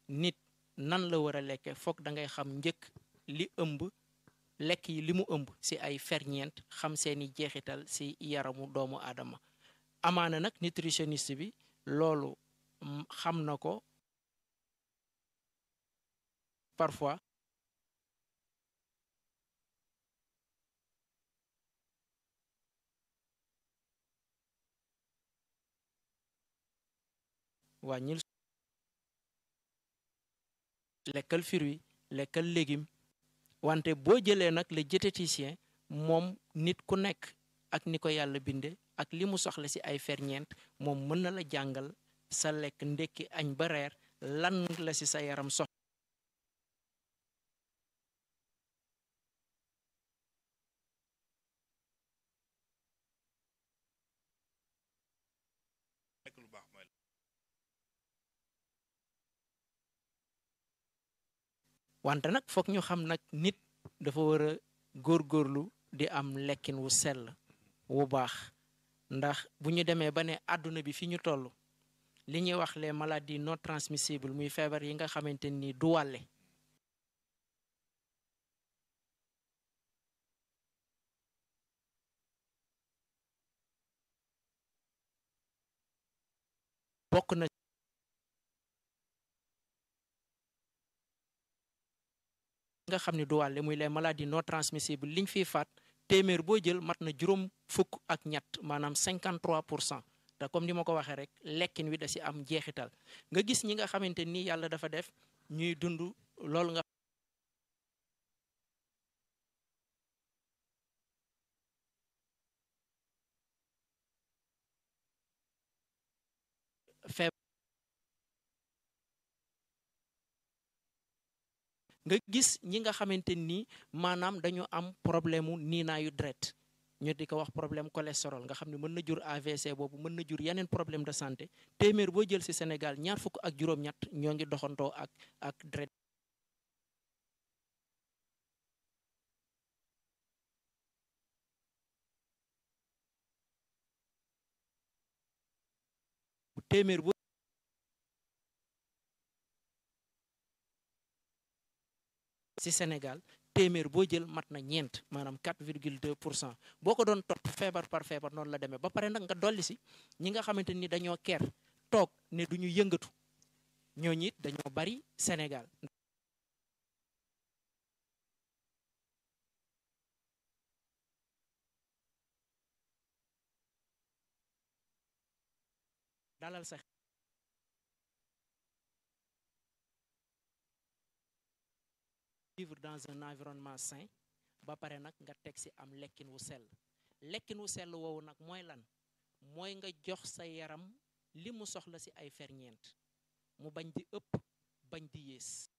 nit nan la war a lekke foog da ngay xam njëkk li ëmb lekk yi li mu ëmb ci ay ferñeent xam seeni jeexital ci yaramu doomu aadama amaana nag nutritionniste bi loolu xam na ko parfois wàññil lekkal fruit lekkal légume wante boo jëlee nag le diététicien moom nit ku nekk ak ni ko yàlla binde ak li mu soxla ci ay ferñeent moom mën na la jàngal sa lekk ndekki añ ba reer lan la ci sa yaram sox wante nag foog ñu xam nag nit dafa war a góorgóorlu di am lekkin wu sell wu baax ndax bu ñu demee ba ne àdduna bi fi ñu toll li ñuy wax les maladies non transmissibles muy feebar yi nga xamante ni du wàlle bokk na nga xam ne du wàlle muy les maladies non transmissibles liñ fiy faat téeméer boo jël mat na juróom fukk ak ñett maanaam 53 pour cent te comme ni ma ko waxee rek lekkin wi da si am jeexital nga gis ñi nga xamante ni yàlla dafa def ñuy dund loolu nga feeb nga gis ñi nga xamante ni maanaam dañu am problème mu niinaayu deret ñu di ko wax problème cholestérol nga xam ne mën na jur AVC boobu mën na jur yeneen problème de santé téeméer boo jël ci Sénégal ñaar fukk ak juróom-ñett ñoo ngi doxantoo ak ak deret téeméer boo ci Sénégal téeméer boo jël mat na ñeent maanaam 4 virgule 2 pour cent boo ko doon topp feebar par feebar noonu la demee ba pare nag nga dolli si ñi nga xamante ni dañoo ker toog ne du ñu yëngatu ñooñu it dañoo bari Sénégal. dalal sa vivre dans un environnement sain ba pare nag nga teg ci am lekkin wu sell lekkin wu sell woowu nag mooy lan mooy nga jox sa yaram li mu soxla ci ay ferñeent mu bañ di ëpp bañ di yées